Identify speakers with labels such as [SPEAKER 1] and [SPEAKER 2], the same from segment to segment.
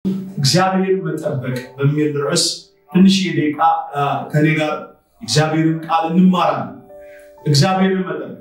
[SPEAKER 1] እግዚአብሔርን መጠበቅ በሚል ርዕስ ትንሽ የደቂቃ ከኔ ጋር እግዚአብሔርን ቃል እንማራለን። እግዚአብሔርን መጠበቅ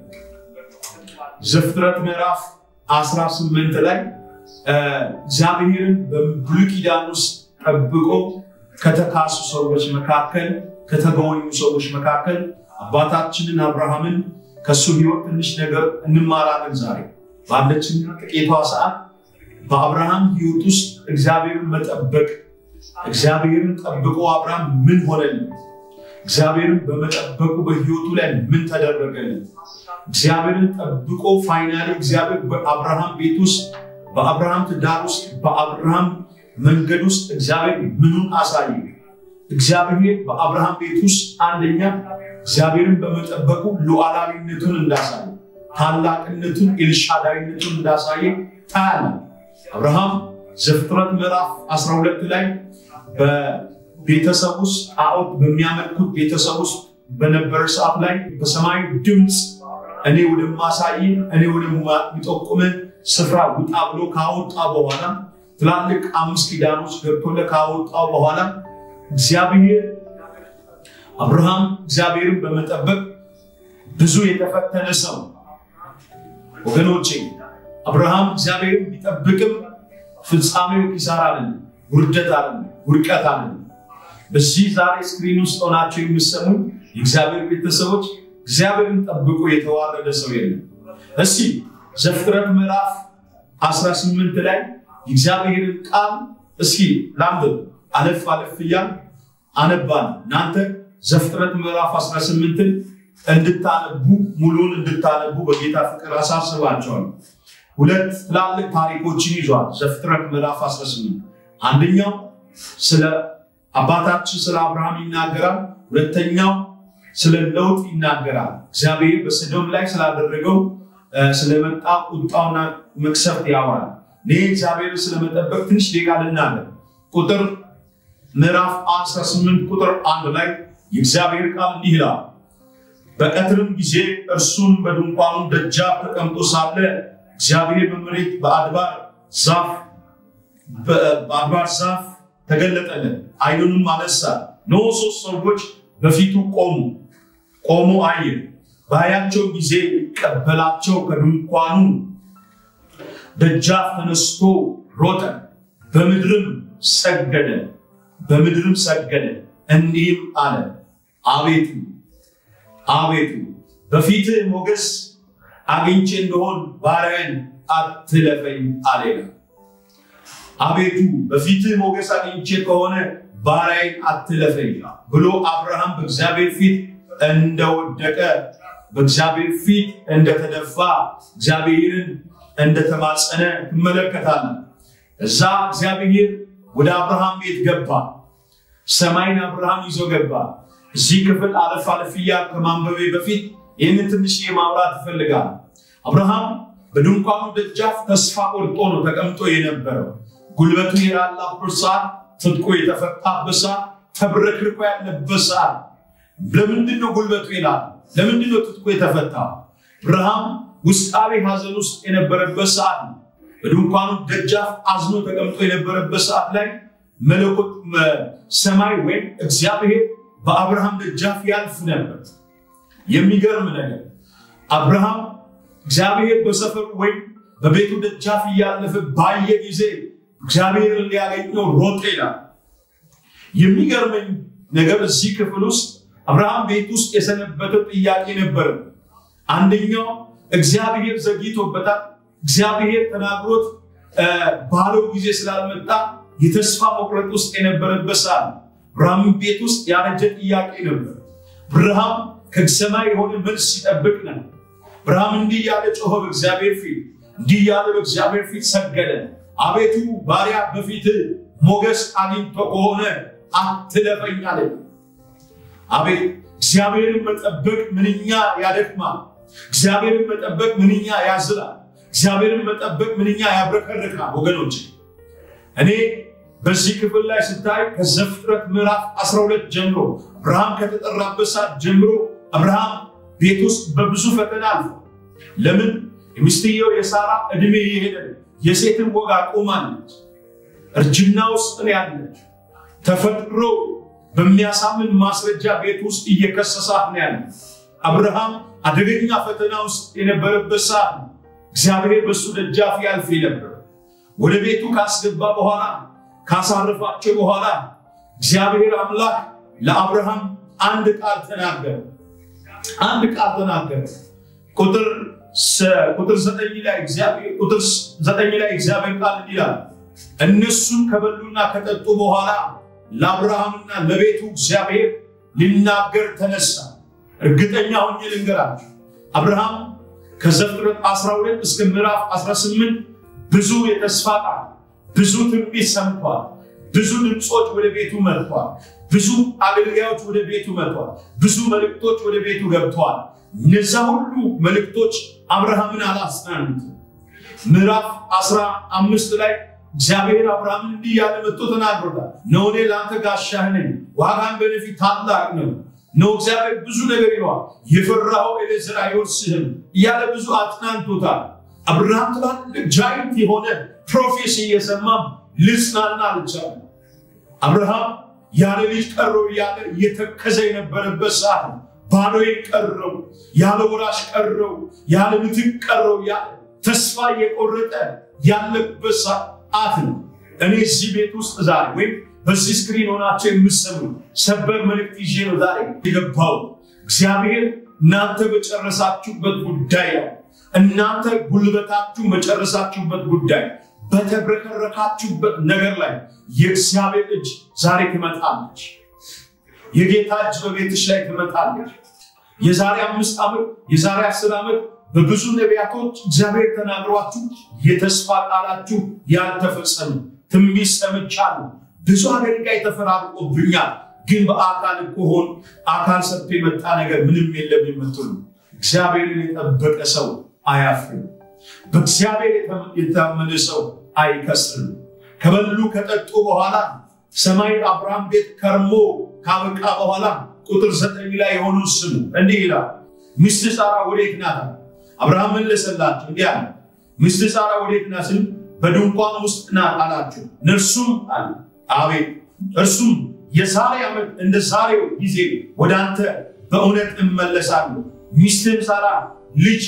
[SPEAKER 1] ዘፍጥረት ምዕራፍ 18 ላይ እግዚአብሔርን በብሉይ ኪዳን ውስጥ ጠብቆ ከተካሱ ሰዎች መካከል ከተገወኙ ሰዎች መካከል አባታችንን አብርሃምን ከሱ ሕይወት ትንሽ ነገር እንማራለን። ዛሬ ባለችን ጥቂቷ ሰዓት በአብርሃም ሕይወት ውስጥ እግዚአብሔርን መጠበቅ እግዚአብሔርን ጠብቆ አብርሃም ምን ሆነልን? እግዚአብሔርን በመጠበቁ በሕይወቱ ላይ ምን ተደረገልን? እግዚአብሔርን ጠብቆ ፋይናሊ እግዚአብሔር በአብርሃም ቤት ውስጥ በአብርሃም ትዳር ውስጥ በአብርሃም መንገድ ውስጥ እግዚአብሔር ምኑን አሳየ? እግዚአብሔር በአብርሃም ቤት ውስጥ አንደኛ እግዚአብሔርን በመጠበቁ ሉዓላዊነቱን እንዳሳየ ታላቅነቱን ኤልሻዳይነቱን እንዳሳየ ታያለ። አብርሃም ዘፍጥረት ምዕራፍ 12 ላይ በቤተሰብ ውስጥ ጣዖት በሚያመልኩት ቤተሰብ ውስጥ በነበረ ሰዓት ላይ በሰማይ ድምፅ እኔ ወደማሳይ እኔ ወደሚጠቁም ስፍራ ውጣ ብሎ ካወጣ በኋላ ትላልቅ አምስት ኪዳኖች ገብቶለ ካወጣ በኋላ እግዚአብሔር አብርሃም እግዚአብሔርን በመጠበቅ ብዙ የተፈተነ ሰው ወገኖቼ፣ አብርሃም እግዚአብሔርን ቢጠብቅም ፍጻሜው ኪሳራ አለን፣ ውርደት አለን፣ ውድቀት አለን። በዚህ ዛሬ ስክሪን ውስጥ ሆናቸው የሚሰሙ የእግዚአብሔር ቤተሰቦች እግዚአብሔርን ጠብቆ የተዋረደ ሰው የለም። እስቲ ዘፍጥረት ምዕራፍ 18 ላይ የእግዚአብሔርን ቃል እስኪ ላንብብ። አለፍ አለፍ እያል አነባን። እናንተ ዘፍጥረት ምዕራፍ 18ን እንድታነቡ ሙሉን እንድታነቡ በጌታ ፍቅር አሳስባቸዋለሁ። ሁለት ትላልቅ ታሪኮችን ይዟል ዘፍጥረት ምዕራፍ 18። አንደኛው ስለ አባታችን ስለ አብርሃም ይናገራል። ሁለተኛው ስለ ለውጥ ይናገራል። እግዚአብሔር በሰዶም ላይ ስላደረገው ስለመጣ ቁጣውና መቅሰፍት ያወራል። እኔ እግዚአብሔርን ስለመጠበቅ ትንሽ ደቂቃ ልናገር። ቁጥር ምዕራፍ 18 ቁጥር አንድ ላይ የእግዚአብሔር ቃል እንዲህ ይላል። በቀትርም ጊዜ እርሱም በድንኳኑ ደጃፍ ተቀምጦ ሳለ እግዚአብሔር በመሬት በአድባር ዛፍ በአድባር ዛፍ ተገለጠለት። ዓይኑንም አነሳ፣ እነሆ ሦስት ሰዎች በፊቱ ቆሙ። ቆሞ አየ። ባያቸው ጊዜ ሊቀበላቸው ከድንኳኑ ደጃፍ ተነስቶ ሮጠ፣ በምድርም ሰገደ በምድርም ሰገደ፣ እንዲህም አለ፣ አቤቱ አቤቱ በፊትህ ሞገስ አግኝቼ እንደሆን ባሪያህን አትለፈኝ አለ። አቤቱ በፊትህ ሞገስ አግኝቼ ከሆነ ባሪያህን አትለፈኝ ብሎ አብርሃም በእግዚአብሔር ፊት እንደወደቀ በእግዚአብሔር ፊት እንደተደፋ እግዚአብሔርን እንደተማጸነ ትመለከታለን። እዛ እግዚአብሔር ወደ አብርሃም ቤት ገባ። ሰማይን አብርሃም ይዞ ገባ። እዚህ ክፍል አለፍ አለፍ እያል ከማንበቤ በፊት ይህንን ትንሽ ማብራት ይፈልጋል። አብርሃም በድንኳኑ ደጃፍ ተስፋ ቆርጦ ነው ተቀምጦ የነበረው። ጉልበቱ የላላበት ሰዓት፣ ትጥቁ የተፈታበት ሰዓት፣ ተብረክርኮ ያለበት ሰዓት። ለምንድን ነው ጉልበቱ ይላል? ለምንድን ነው ትጥቁ የተፈታ? አብርሃም ውስጣዊ ሐዘን ውስጥ የነበረበት ሰዓት ነው። በድንኳኑ ደጃፍ አዝኖ ተቀምጦ የነበረበት ሰዓት ላይ መለኮት ሰማይ ወይም እግዚአብሔር በአብርሃም ደጃፍ ያልፍ ነበር። የሚገርም ነገር አብርሃም እግዚአብሔር በሰፈሩ ወይም በቤቱ ደጃፍ እያለፈ ባየ ጊዜ እግዚአብሔርን ሊያገኘው ሮጠ ይላል። የሚገርመኝ ነገር እዚህ ክፍል ውስጥ አብርሃም ቤት ውስጥ የሰነበተው ጥያቄ ነበር። አንደኛው እግዚአብሔር ዘግይቶበታል። እግዚአብሔር ተናግሮት ባለው ጊዜ ስላልመጣ የተስፋ መቁረጥ ውስጥ የነበረበት ሰዓት አብርሃም ቤት ውስጥ ያረጀ ጥያቄ ነበር። አብርሃም ከሰማይ የሆነ መልስ ሲጠብቅ ነበር። አብርሃም እንዲህ ያለ ጮኸ በእግዚአብሔር ፊት፣ እንዲህ ያለ በእግዚአብሔር ፊት ሰገደ። አቤቱ ባሪያ በፊት ሞገስ አግኝቶ ከሆነ አትለፈኝ አለ። አቤት እግዚአብሔርን መጠበቅ ምንኛ ያደክማል። እግዚአብሔርን መጠበቅ ምንኛ ያዝላል። እግዚአብሔርን መጠበቅ ምንኛ ያብረከርካል። ወገኖች እኔ በዚህ ክፍል ላይ ስታይ ከዘፍጥረት ምዕራፍ 12 ጀምሮ አብርሃም ከተጠራበት ሰዓት ጀምሮ አብርሃም ቤት ውስጥ በብዙ ፈተና አልፎ ለምን የሚስትየው የሳራ እድሜ የሄደ የሴትን ወግ አቁማለች። እርጅና ውስጥ ነው ያለች። ተፈጥሮ በሚያሳምን ማስረጃ ቤት ውስጥ እየከሰሳት ነው ያለ። አብርሃም አደገኛ ፈተና ውስጥ የነበረበት ሰዓት ነው። እግዚአብሔር በእሱ ደጃፍ ያልፍ ነበር። ወደ ቤቱ ካስገባ በኋላ ካሳረፋቸው በኋላ እግዚአብሔር አምላክ ለአብርሃም አንድ ቃል ተናገረ። አንድ ቃል ተናገረ። ቁጥር ቁጥር ዘጠኝ ላይ እግዚአብሔር ቁጥር ዘጠኝ ላይ እግዚአብሔር ቃል ይላል እነሱም ከበሉና ከጠጡ በኋላ ለአብርሃምና ለቤቱ እግዚአብሔር ሊናገር ተነሳ። እርግጠኛ ሆኜ ልንገራችሁ አብርሃም ከዘፍጥረት 12 እስከ ምዕራፍ 18 ብዙ የተስፋ ቃል ብዙ ትንቢት ሰምቷል። ብዙ ድምፆች ወደ ቤቱ መጥቷል። ብዙ አገልጋዮች ወደ ቤቱ መጥቷል። ብዙ መልእክቶች ወደ ቤቱ ገብተዋል። እነዛ ሁሉ መልእክቶች አብርሃምን አላጽናኑትም። ምዕራፍ አስራ አምስት ላይ እግዚአብሔር አብርሃምን እንዲህ ያለ መጥቶ ተናግሮታል። ነው እኔ ለአንተ ጋሻህ ነኝ፣ ዋጋን በነፊት ታላቅ ነው ነው እግዚአብሔር ብዙ ነገር ይለዋል። የፈራኸው ኤሌዝር አይወርስህም እያለ ብዙ አጽናንቶታል። አብርሃም ትላልቅ ጃይንት የሆነ ፕሮፌሲ እየሰማ ልጽናና አልቻለም። አብርሃም ያለ ልጅ ቀረው እያለ እየተከዘ የነበረበት ሰዓት ነው። ባዶዬን ቀረው፣ ያለ ወራሽ ቀረው፣ ያለ ምትክ ቀረው፣ ተስፋ እየቆረጠ ያለበት ሰዓት ነው። እኔ እዚህ ቤት ውስጥ ዛሬ ወይም በዚህ ስክሪን ሆናቸው የምሰሙ ሰበር መልእክት ይዤ ነው ዛሬ የገባው። እግዚአብሔር እናንተ በጨረሳችሁበት ጉዳይ ነው። እናንተ ጉልበታችሁ በጨረሳችሁበት ጉዳይ በተብረከረካችሁበት ነገር ላይ የእግዚአብሔር እጅ ዛሬ ትመጣለች። የጌታ እጅ በቤትሽ ላይ ትመጣለች። የዛሬ አምስት ዓመት የዛሬ አስር ዓመት በብዙ ነቢያቶች እግዚአብሔር ተናግሯችሁ የተስፋ ቃላችሁ ያልተፈጸሙ ትንቢት ሰምቻለሁ። ብዙ አገልጋይ ተፈራርቆብኛል፣ ግን በአካል ከሆን አካል ሰጥቶ የመጣ ነገር ምንም የለም የምትሉ እግዚአብሔርን የጠበቀ ሰው አያፍርም። በእግዚአብሔር የታመነ ሰው አይከስርም። ከበሉ ከጠጡ በኋላ ሰማይ አብርሃም ቤት ከርሞ ካበቃ በኋላ ቁጥር ዘጠኝ ላይ የሆኑ ስሙ እንዲህ ይላል፣ ሚስት ሳራ ወዴት ናት? አብርሃም መለሰላቸው እንዲህ አለ፣ ሚስት ሳራ ወዴት ናት ስል በድንኳን ውስጥ ናት አላቸው። እነርሱም አለ አቤት፣ እርሱም የዛሬ ዓመት እንደ ዛሬው ጊዜ ወደ አንተ በእውነት እመለሳለሁ፣ ሚስትም ሳራ ልጅ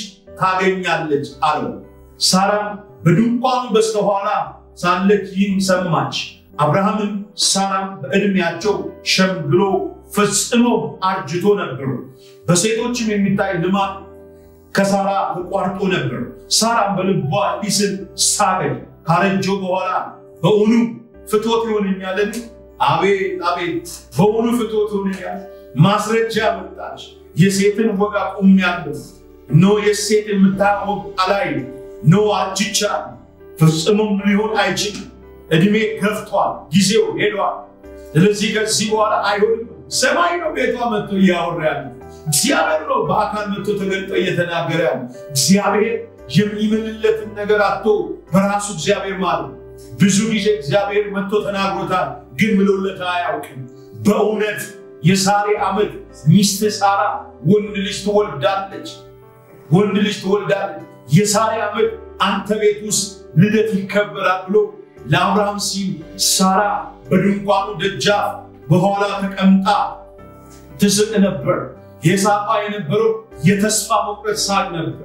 [SPEAKER 1] ታገኛለች አለው። ሳራም በድንኳኑ በስተኋላ ሳለች ይህን ሰማች። አብርሃምም ሳራም በዕድሜያቸው ሸምግሎ ፈጽሞ አርጅቶ ነበሩ። በሴቶችም የሚታይ ልማድ ከሳራ ተቋርጦ ነበር። ሳራም በልቧ እንዲህ ስል ሳቀች፣ ካረጀው በኋላ በእውኑ ፍቶት ይሆነኛልን? አቤት አቤት፣ በእውኑ ፍቶት ይሆነኛል? ማስረጃ መጣች። የሴትን ወግ አቁሜአለሁ። እነሆ የሴት የምታየው ወግ አላይም። እነሆ አርጅቻለሁ፣ ፍጽሙም ሊሆን አይችልም። እድሜ ገፍቷል፣ ጊዜው ሄዷል። ስለዚህ ከዚህ በኋላ አይሆንም። ሰማይ ነው ቤቷ መጥቶ እያወራ ያለ እግዚአብሔር ነው በአካል መጥቶ ተገልጦ እየተናገረ ያለ እግዚአብሔር የሚምልለትን ነገር አቶ በራሱ እግዚአብሔር ማለት ብዙ ጊዜ እግዚአብሔር መጥቶ ተናግሮታል፣ ግን ምሎለት አያውቅም። በእውነት የዛሬ ዓመት ሚስት ሳራ ወንድ ልጅ ትወልዳለች፣ ወንድ ልጅ ትወልዳለች። የዛሬ ዓመት አንተ ቤት ውስጥ ልደት ይከበራል ብሎ ለአብርሃም ሲል ሳራ በድንኳኑ ደጃፍ በኋላ ተቀምጣ ትስቅ ነበር። የሳቋ የነበረው የተስፋ መቁረጥ ሳቅ ነበር።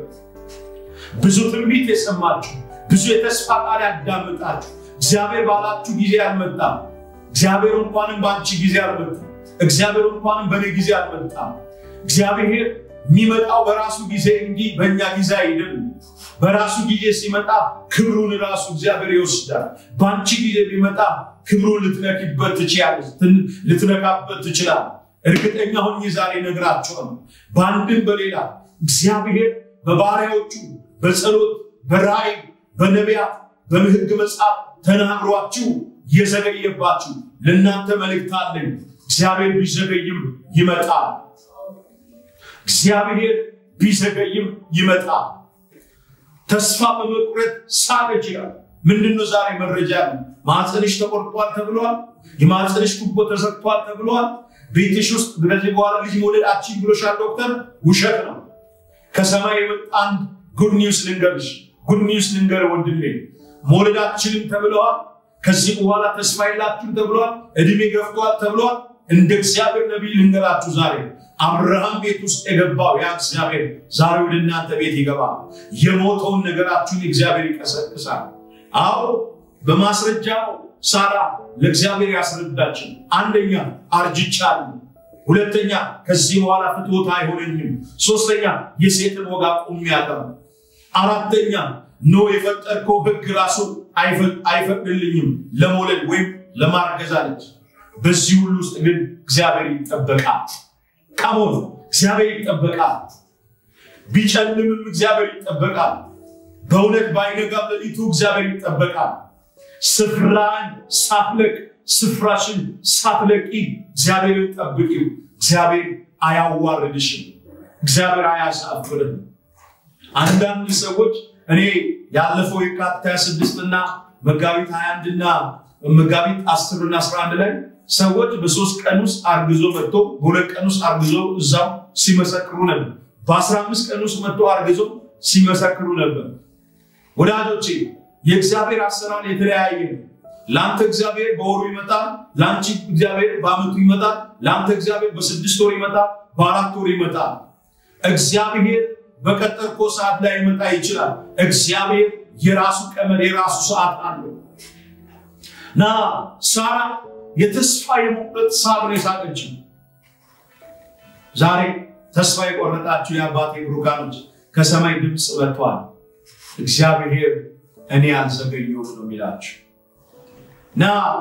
[SPEAKER 1] ብዙ ትንቢት የሰማችሁ ብዙ የተስፋ ቃል ያዳምጣችሁ እግዚአብሔር ባላችሁ ጊዜ አልመጣም። እግዚአብሔር እንኳንም በአንቺ ጊዜ አልመጣም። እግዚአብሔር እንኳንም በእኔ ጊዜ አልመጣም። እግዚአብሔር የሚመጣው በራሱ ጊዜ እንጂ በእኛ ጊዜ አይደለም። በራሱ ጊዜ ሲመጣ ክብሩን ራሱ እግዚአብሔር ይወስዳል። በአንቺ ጊዜ ቢመጣ ክብሩን ልትነኪበት ትችያለሽ፣ ልትነካበት ትችላል። እርግጠኛ ሆኜ ዛሬ ነግራቸዋል። በአንድም በሌላ እግዚአብሔር በባሪያዎቹ በጸሎት በራእይ በነቢያት በሕግ መጽሐፍ ተናግሯችሁ የዘገየባችሁ ለእናንተ መልእክት አለኝ። እግዚአብሔር ቢዘገይም ይመጣል። እግዚአብሔር ቢዘገይም ይመጣል። ተስፋ በመቁረጥ ሳቀች ይላል። ምንድነው ዛሬ መረጃ ነው? ማህፀንሽ ተቆርጧል ተብሏል። የማህፀንሽ ቱቦ ተዘግቷል ተብሏል። ቤትሽ ውስጥ ከዚህ በኋላ ልጅ መውለድ አትችይም ብሎሻል ዶክተር። ውሸት ነው። ከሰማይ የመጣ አንድ ጉድ ኒውስ ልንገርሽ፣ ጉድ ኒውስ ልንገር ወንድሜ፣ መውለድ አትችልም ተብለዋል። ከዚህ በኋላ ተስፋ የላችሁም ተብሏል። እድሜ ገፍቷል ተብሏል። እንደ እግዚአብሔር ነቢይ ልንገራችሁ ዛሬ አብርሃም ቤት ውስጥ የገባው ያ እግዚአብሔር ዛሬ ወደ እናንተ ቤት ይገባል። የሞተውን ነገራችሁን እግዚአብሔር ይቀሰቅሳል። አዎ በማስረጃው ሳራ ለእግዚአብሔር ያስረዳችን፣ አንደኛ አርጅቻለሁ፣ ሁለተኛ ከዚህ በኋላ ፍትወት አይሆነኝም፣ ሶስተኛ የሴትን ወግ አቁሜያለሁ፣ አራተኛ ኖ የፈጠርከው ሕግ ራሱ አይፈቅድልኝም ለመውለድ ወይም ለማርገዝ አለች። በዚህ ሁሉ ውስጥ ግን እግዚአብሔር ይጠበቃል። ቀሞን እግዚአብሔር ይጠበቃል። ቢጨልምም እግዚአብሔር ይጠበቃል። በእውነት ባይነጋም ሌሊቱ እግዚአብሔር ይጠበቃል። ስፍራን ሳትለቅ ስፍራሽን ሳትለቂ እግዚአብሔርን ጠብቂው። እግዚአብሔር አያዋርድሽም። እግዚአብሔር አያሳፍርም። አንዳንድ ሰዎች እኔ ያለፈው የካቲት 26 እና መጋቢት 21 እና መጋቢት 10 እና 11 ላይ ሰዎች በሶስት ቀን ውስጥ አርግዞ መጥቶ በሁለት ቀን ውስጥ አርግዞ እዛው ሲመሰክሩ ነበር። በ15 ቀን ውስጥ መጥቶ አርግዞ ሲመሰክሩ ነበር። ወዳጆቼ የእግዚአብሔር አሰራር የተለያየ ነው። ለአንተ እግዚአብሔር በወሩ ይመጣል። ለአንቺ እግዚአብሔር በዓመቱ ይመጣል። ለአንተ እግዚአብሔር በስድስት ወር ይመጣል። በአራት ወር ይመጣል። እግዚአብሔር በቀጠርኮ ሰዓት ላይ ይመጣ ይችላል። እግዚአብሔር የራሱ ቀመር የራሱ ሰዓት አለው እና ሳራ የተስፋ የመቁረጥ ሳር ነው የሳቀችው። ዛሬ ተስፋ የቆረጣችሁ የአባቴ ብሩካኖች ከሰማይ ድምፅ መጥቷል። እግዚአብሔር እኔ አልዘገየሁም ነው የሚላችሁ እና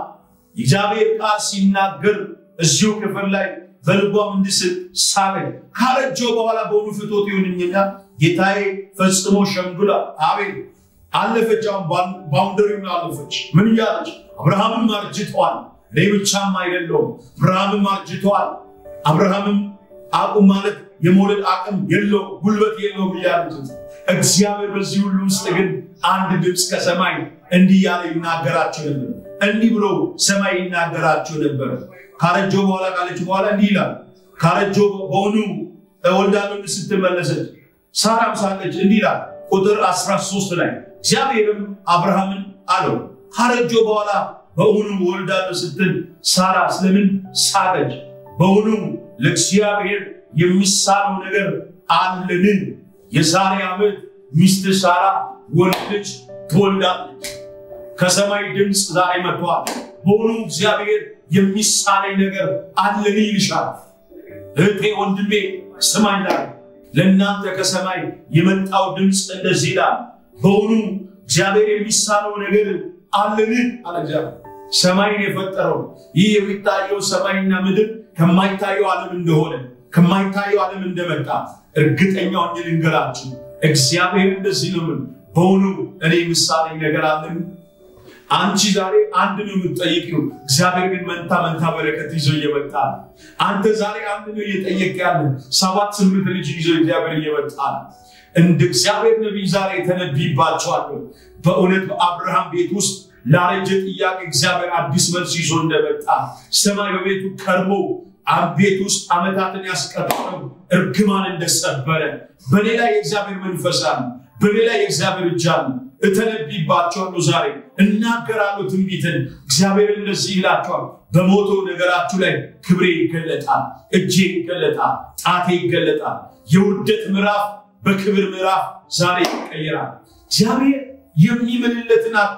[SPEAKER 1] እግዚአብሔር ቃል ሲናገር እዚሁ ክፍል ላይ በልቧም እንድስል ሳቀኝ። ካረጀው በኋላ በሆኑ ፍቶት ይሁንኝና ጌታዬ ፈጽሞ ሸምግላ አቤት አለፈች። አሁን ባውንደሪውን አለፈች። ምን እያለች አብርሃምም አርጅተዋል፣ እኔ ብቻም አይደለውም አብርሃምም አርጅተዋል። አብርሃምም አቁም ማለት የመውለድ አቅም የለው ጉልበት የለውም እያሉት እግዚአብሔር በዚህ ሁሉ ውስጥ ግን አንድ ድምፅ ከሰማይ እንዲህ ያለ ይናገራቸው ነበር። እንዲህ ብሎ ሰማይ ይናገራቸው ነበር። ካረጆ በኋላ ካለች በኋላ እንዲህ ይላል። ካረጆ በሆኑ እወልዳለሁ ስትመለሰች ሳራም ሳቀች። እንዲህ ይላል ቁጥር 13 ላይ እግዚአብሔርም አብርሃምን አለው ካረጆ በኋላ በእውኑ እወልዳለሁ ስትል ሳራ ስለምን ሳቀች? በእውኑ ለእግዚአብሔር የሚሳነው ነገር አለን? የዛሬ ዓመት ሚስት ሳራ ወንድ ልጅ ትወልዳለች። ከሰማይ ድምፅ ዛሬ መጥቷል። በእውኑ እግዚአብሔር የሚሳነኝ ነገር አለን ይልሻል። እህቴ ወንድሜ ስማኝ ላይ ለእናንተ ከሰማይ የመጣው ድምፅ እንደዚህ ይላል። በእውኑ እግዚአብሔር የሚሳነው ነገር አለን አለ እግዚአብሔር። ሰማይን የፈጠረው ይህ የሚታየው ሰማይና ምድር ከማይታየው ዓለም እንደሆነ ከማይታየው ዓለም እንደመጣ እርግጠኛ ሆኜ ልንገራችሁ፣ እግዚአብሔር እንደዚህ ነው። ምን በእውኑ እኔ ምሳሌ ነገር አለን? አንቺ ዛሬ አንድ ነው የምትጠይቂው፣ እግዚአብሔር ግን መንታ መንታ በረከት ይዞ እየመጣ ነው። አንተ ዛሬ አንድ ነው እየጠየቅ ያለ፣ ሰባት ስምንት ልጅ ይዞ እግዚአብሔር እየመጣ ነው። እንደ እግዚአብሔር ነቢይ ዛሬ ተነብይባቸዋለሁ። በእውነት በአብርሃም ቤት ውስጥ ላረጀ ጥያቄ እግዚአብሔር አዲስ መልስ ይዞ እንደመጣ ሰማይ በቤቱ ከርሞ ቤት ውስጥ ዓመታትን ያስቀጠለው እርግማን እንደሰበረ በሌላ የእግዚአብሔር መንፈስ አለ፣ በሌላ የእግዚአብሔር እጅ አለ። እተነብይባቸዋለሁ ዛሬ እናገራለሁ ትንቢትን። እግዚአብሔር እንደዚህ ይላቸዋል፣ በሞተው ነገራችሁ ላይ ክብሬ ይገለጣል፣ እጄ ይገለጣል፣ ጣቴ ይገለጣል። የውርደት ምዕራፍ በክብር ምዕራፍ ዛሬ ይቀየራል። እግዚአብሔር የሚምልለትን አቶ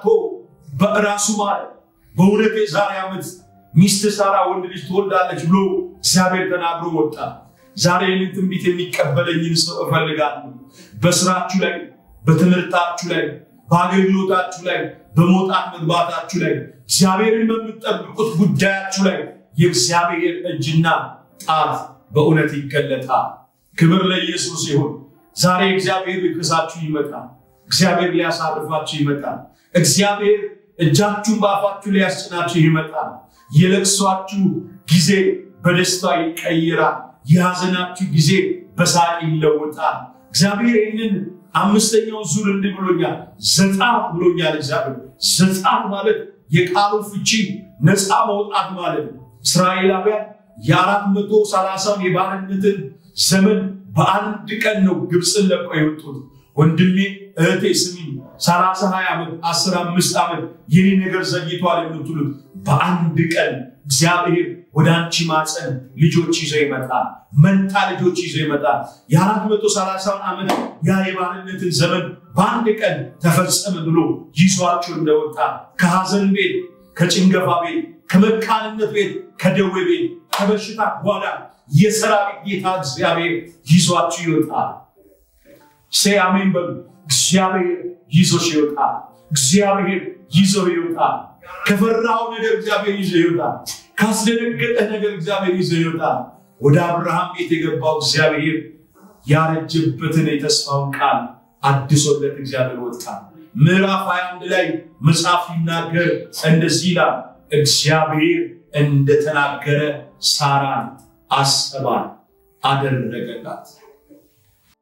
[SPEAKER 1] በራሱ ማለት በእውነት የዛሬ ዓመት ሚስት ሳራ ወንድ ልጅ ትወልዳለች ብሎ እግዚአብሔር ተናግሮ ወጣ። ዛሬ ይህንን ትንቢት የሚቀበለኝን ሰው እፈልጋለሁ። በስራችሁ ላይ፣ በትምህርታችሁ ላይ፣ በአገልግሎታችሁ ላይ፣ በመውጣት መግባታችሁ ላይ፣ እግዚአብሔርን በምትጠብቁት ጉዳያችሁ ላይ የእግዚአብሔር እጅና ጣት በእውነት ይገለጣል። ክብር ለኢየሱስ ይሁን። ዛሬ እግዚአብሔር ሊክሳችሁ ይመጣል። እግዚአብሔር ሊያሳርፋችሁ ይመጣል። እግዚአብሔር እጃችሁን በአፋችሁ ሊያስጭናችሁ ይመጣል። የለቅሷችሁ ጊዜ በደስታ ይቀይራል። የሐዘናችሁ ጊዜ በሳቅ ይለወጣል። እግዚአብሔር ይህንን አምስተኛው ዙር እንዲህ ብሎኛል፣ ዘጻት ብሎኛል። እግዚአብሔር ዘጻት ማለት የቃሉ ፍቺ ነፃ መውጣት ማለት ነው። እስራኤላውያን የአራት መቶ ሰላሳውን የባርነትን ዘመን በአንድ ቀን ነው ግብፅን ለቀው የወጡት። ወንድሜ እህቴ ስሚኝ፣ ሰላሳ ሀያ ዓመት አስር አምስት ዓመት የኔ ነገር ዘግይቷል የምትሉት በአንድ ቀን እግዚአብሔር ወደ አንቺ ማፀን ልጆች ይዞ ይመጣል። መንታ ልጆች ይዞ ይመጣል። የአራት መቶ ሰላሳውን ዓመት ያ የባርነትን ዘመን በአንድ ቀን ተፈጸመ ብሎ ይዟቸው እንደወጣ ከሐዘን ቤት፣ ከጭንገፋ ቤት፣ ከመካንነት ቤት፣ ከደዌ ቤት፣ ከበሽታ ጓዳ የሰራዊት ጌታ እግዚአብሔር ይዟችሁ ይወጣል። ሴ አሜን በሉ። እግዚአብሔር ይዞሽ ይወጣል። እግዚአብሔር ይዞ ይወጣል። ከፈራው ነገር እግዚአብሔር ይዞ ይወጣል። ካስደነገጠህ ነገር እግዚአብሔር ይዞ ይወጣል። ወደ አብርሃም ቤት የገባው እግዚአብሔር ያረጀበትን የተስፋውን ቃል አድሶለት እግዚአብሔር ወጣ። ምዕራፍ 21 ላይ መጽሐፍ ይናገር እንደዚህ ይላል፣ እግዚአብሔር እንደተናገረ ሳራን አሰባል አደረገላት።